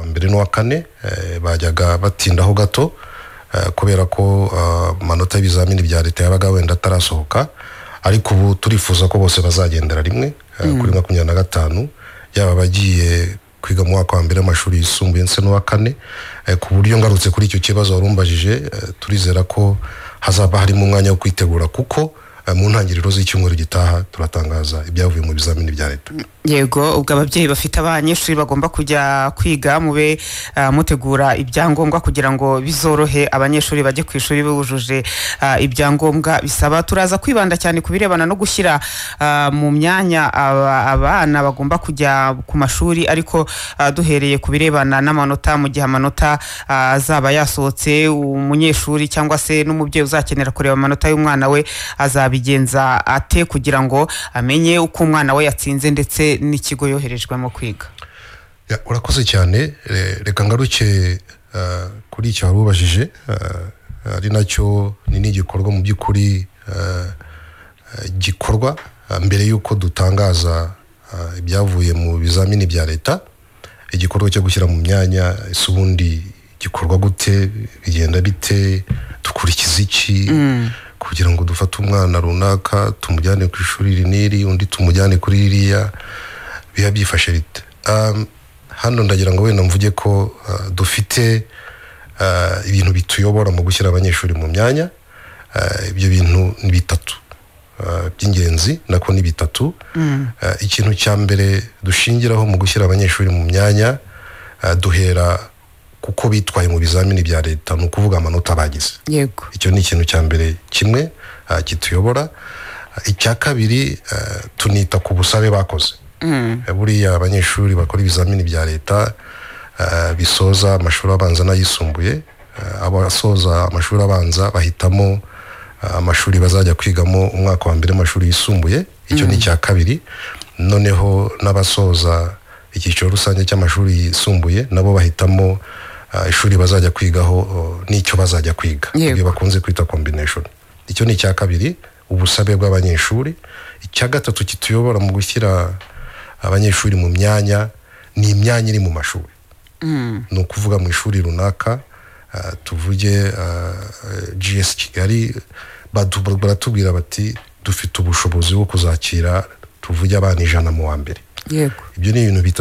mbere n'uwa kane bajyaga batindaho gato kubera ko amanota y'ibizamini bya leta yabaga wenda atarasohoka ariko ubu turifuza ko bose bazagendera rimwe kuri makumyabiri na gatanu yaba abagiye kwiga mu mwaka wa mbere w'amashuri yisumbuye ndetse n'uwa kane ku buryo ngarutse kuri icyo kibazo wari umbajije turizera ko hazaba harimo umwanya wo kwitegura kuko mu ntangiriro z'icyumweru gitaha turatangaza ibyavuye mu bizamini bya leta yego ubwo ababyeyi bafite abanyeshuri bagomba kujya kwiga mube mutegura ibyangombwa kugira ngo bizorohe abanyeshuri bajye ku ishuri bujuje ibyangombwa bisaba turaza kwibanda cyane ku birebana no gushyira mu myanya abana bagomba kujya ku mashuri ariko duhereye ku birebana n'amanota mu gihe amanota azaba yasohotse umunyeshuri cyangwa se n'umubyeyi uzakenera kureba amanota y'umwana we azaba abigenza ate kugira ngo amenye uko umwana we yatsinze ndetse n'ikigo yoherejwemo kwiga urakoze cyane reka ngaruke kuri icyo wari ubajije ari nacyo ni n'igikorwa mu by'ukuri gikorwa mbere y'uko dutangaza ibyavuye mu bizamini bya leta igikorwa cyo gushyira mu myanya ese ubundi gikorwa gute bigenda bite dukurikiza iki kugira ngo dufate umwana runaka tumujyane ku ishuri iri n'iri undi tumujyane kuri ririya biba byifashe rite hano ndagira ngo wenda mvuge ko dufite ibintu bituyobora mu gushyira abanyeshuri mu myanya ibyo bintu ni bitatu by'ingenzi nako ni bitatu ikintu cya mbere dushingiraho mu gushyira abanyeshuri mu myanya duhera kuko bitwaye mu bizamini bya leta ni ukuvuga amanota bagize yego icyo ni ikintu cya mbere kimwe kituyobora icya kabiri tunita ku busabe bakoze buriya abanyeshuri bakora ibizamini bya leta bisoza amashuri abanza n'ayisumbuye abasoza amashuri abanza bahitamo amashuri bazajya kwigamo umwaka wa mbere w'amashuri yisumbuye icyo ni icya kabiri noneho n'abasoza icyiciro rusange cy'amashuri yisumbuye nabo bahitamo ishuri bazajya kwigaho n'icyo bazajya kwiga ibyo bakunze kwita kombineshoni icyo ni icya kabiri ubusabe bw'abanyeshuri icya gatatu kituyobora mu gushyira abanyeshuri mu myanya ni imyanya iri mu mashuri ni ukuvuga mu ishuri runaka tuvuge gs kigali baratubwira bati dufite ubushobozi bwo kuzakira tuvuge abana ijana mu wa mbere yego ibyo ni ibintu bitatu